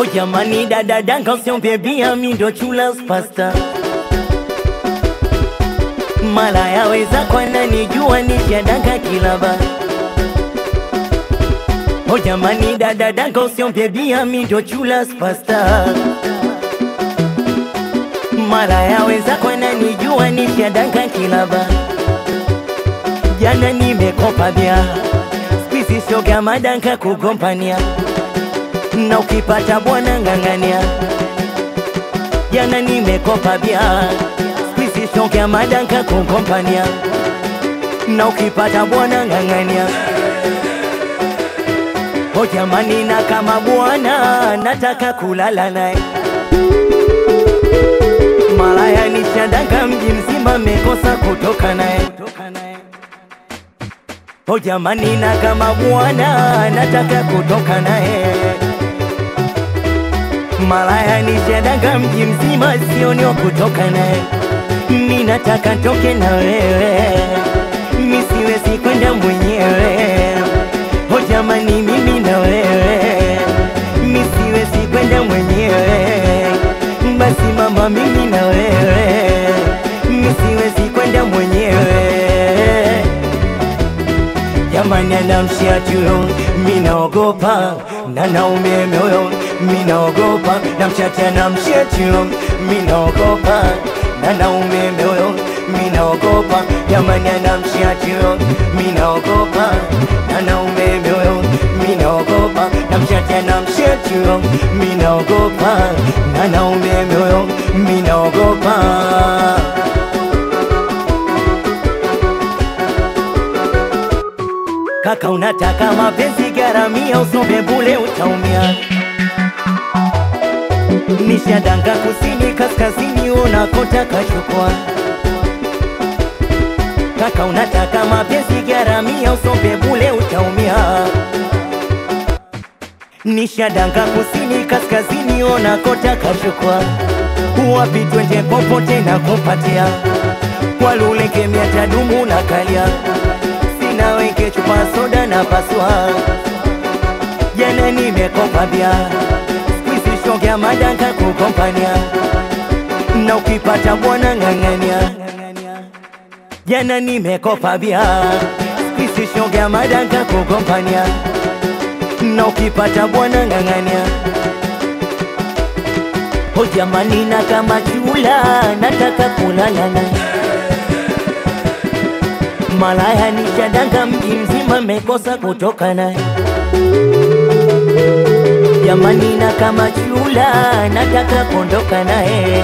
jamani dada danga usiombe bia mi ndo chula pasta mara yaweza kwana nijua nishadanga kilaba o jamani dada danga usiombe bia mi ndo chula pasta mara yaweza kwana nijua nishadanga kilaba jana nimekopa bia spisi shoga madanka kugompania na ukipata bwana ng'ang'ania jana nimekopa bia spisi shoga madanka kugompania na ukipata bwana ng'ang'ania o jamani na kama bwana nataka kulala naye malaya nishadanga mji mzima mekosa kutoka naye O jamani, na kama bwana nataka kutoka naye, malaya nishadanga mji mzima, sioni wa kutoka naye. Mi nataka toke na wewe, mi siwezi kwenda mwenyewe. O jamani, mimi na wewe, mi siwezi kwenda mwenyewe. Basi mama, mimi na wewe, mi siwezi kwenda mwenyewe jamani anamshia tuyo minaogopa na naume moyo minaogopa namchati anamshia tuyo minaogopa na naume moyo minaogopa jamani anamshia tuyo minaogopa na naume moyo minaogopa namchati anamshia tuyo minaogopa na naume moyo minaogopa Kaka unataka mapenzi garamia, usombe bule utaumia. Nishadanga kusini kaskazini, unakotaka chukua. Kaka unataka mapenzi garamia, usombe bule utaumia. Nishadanga kusini kaskazini, unakotaka chukua. Wapi twende popote na kupatia, kwa lule kemia tadumu na kalia na weke chupa soda na paswa. Jana nimekopa bia, squeeze shogea madanka kukompania, na ukipata bwana ng'ang'ania. Jana nimekopa bia, squeeze shogea madanka kukompania, na ukipata bwana ng'ang'ania. O jamani, na kama chula nataka kulala naye malaya nishadanga mji mzima mekosa kutoka naye jamani, na kama chula nataka kuondoka naye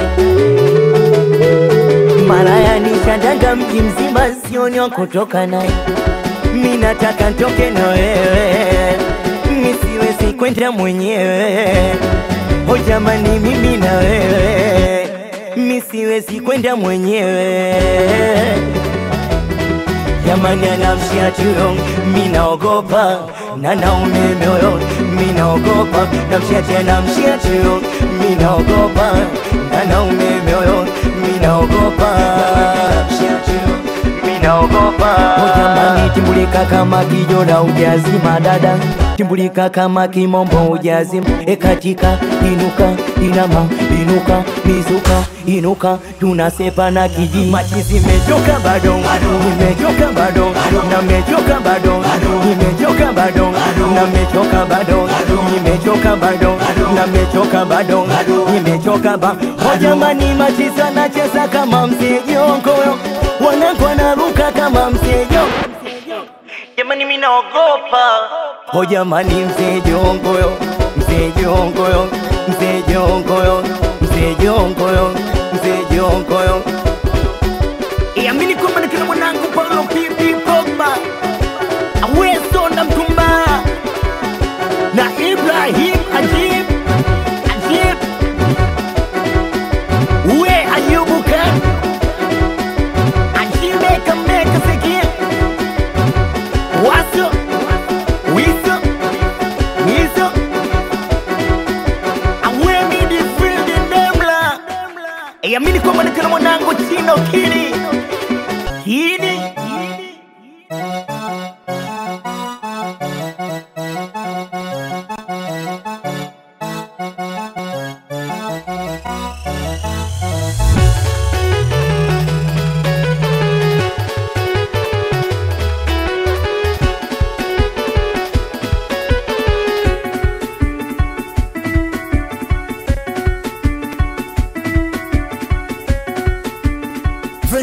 malaya nishadanga mji mzima sioni wa kutoka naye mi nataka ntoke na wewe mi siwezi kwenda mwenyewe o jamani, mimi na wewe mi siwezi kwenda mwenyewe jamani anamshia tuyo minaogopa na naume moyo minaogopa namshia tena mshia tuyo minaogopa na naume moyo minaogopa mshia tuyo minaogopa o jamani timbulika kama kijora ujazima dada timbulika kama kimombo ujazima ekatika inuka inama inuka mizuka inuka tunasepa na kiji machi zimechoka bado nimechoka bado na mechoka bado nimechoka bado na mechoka bado nimechoka bado na mechoka bado nimechoka ba o jamani machi sana cheza kama msejongoyo wanangu wanaruka kama msejo jamani mimi naogopa o jamani msejongoyo msejongoyo msejongoyo msejongoyo msejongoyo iamini kwamba ni kina mwanangu Paulo Pipi Pogba Aweso na Mtumba na Ibrahim Ajib Ajib we Ayubu Khan Ajibeka meka sekia Waso Wiso Wiso Awemi di field Ndemla Iamini kwamba ni kina mwanangu Chino Kini Kini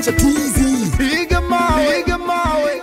Meneja TZ. Piga mawe, piga mawe.